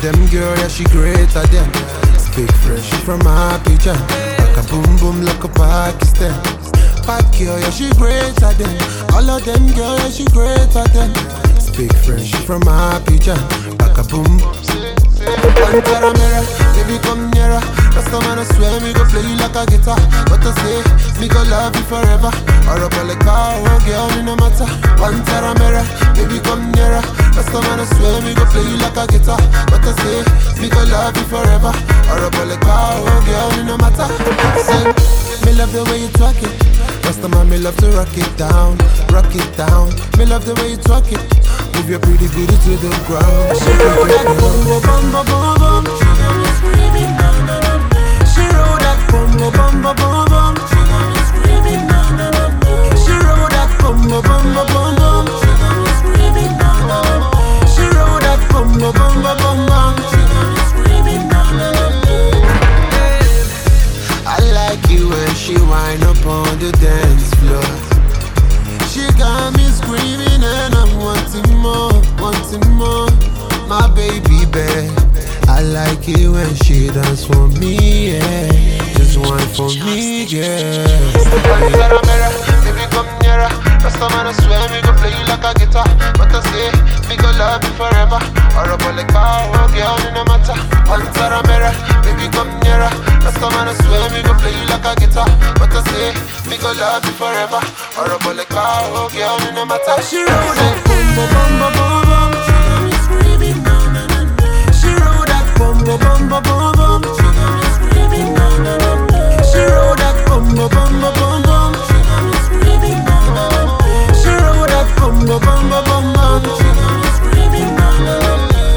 them girl, yeah, she greater than. Speak fresh from Abidjan. Like a boom boom like a Pakistan. Bad girl, yeah, she greater than. All of them girl, yeah, she greater than. Speak fresh from Abidjan. Like a boom. Pantera mirror, baby come nearer. Last time I swear me go play you like a guitar. But I say, me go love you forever. Or up like car, oh girl, me no matter. Pantera mirror, baby come nearer. Last time I swear me go play you like a guitar. But I say, me go love you forever. Or up like car, oh girl, me no matter. Say, me love the way you twerk it. Last time I me love to rock it down, rock it down. Me love the way you twerk it. Move your pretty booty to the ground. She roll that bumbo bumbo bum bum. She got me screaming na na na. She roll that bumbo bumbo bum bum. She got me screaming na na na. She roll that bumbo bumbo bum bum. She got me screaming na na na. She roll that bumbo bumbo bum bum. She got me screaming na na na. I like you when she wind up on the dance floor. She got me screaming and I'm wanting more, wanting more. My baby babe. I like it when she dance for me, yeah. Just one for me, yeah. Mirror, mirror, baby come nearer. Last time I swear me go play you like a guitar, but I say me go love you forever. Or up like car, oh girl, it no matter. Pantera mirror, baby come nearer. Last time I swear me go play you like a guitar, but I say me go love you forever. Or up like car, oh girl, it no matter. She roll that bumbo bumbo bum bum. She got me screaming na na na. She roll that bumbo bumbo bum bum. She got me screaming na na na. She roll that bumbo bumbo bum bum. She got me screaming na na na. She roll that bumbo bumbo bum bum. She got me screaming na na na.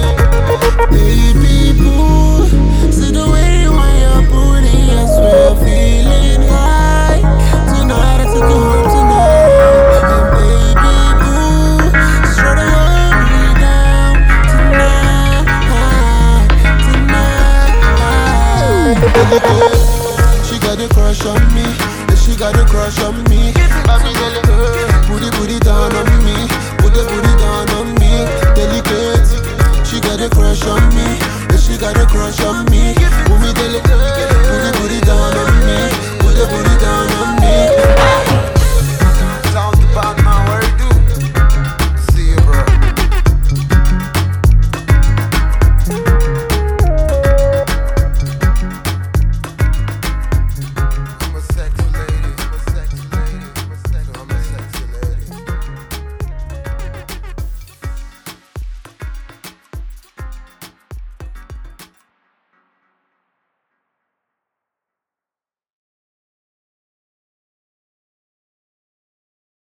Baby boo, see the way you want your booty, I swear I'm feeling high. Tonight I take you home tonight, and baby boo, try to hold me down tonight, tonight. She got a crush on me, yeah, she got a crush on me. Baby, delicate, put it, put it down on me, put it, put it down on me, delicate. She got a crush on me, yeah, she got a crush on me. Put me delicate.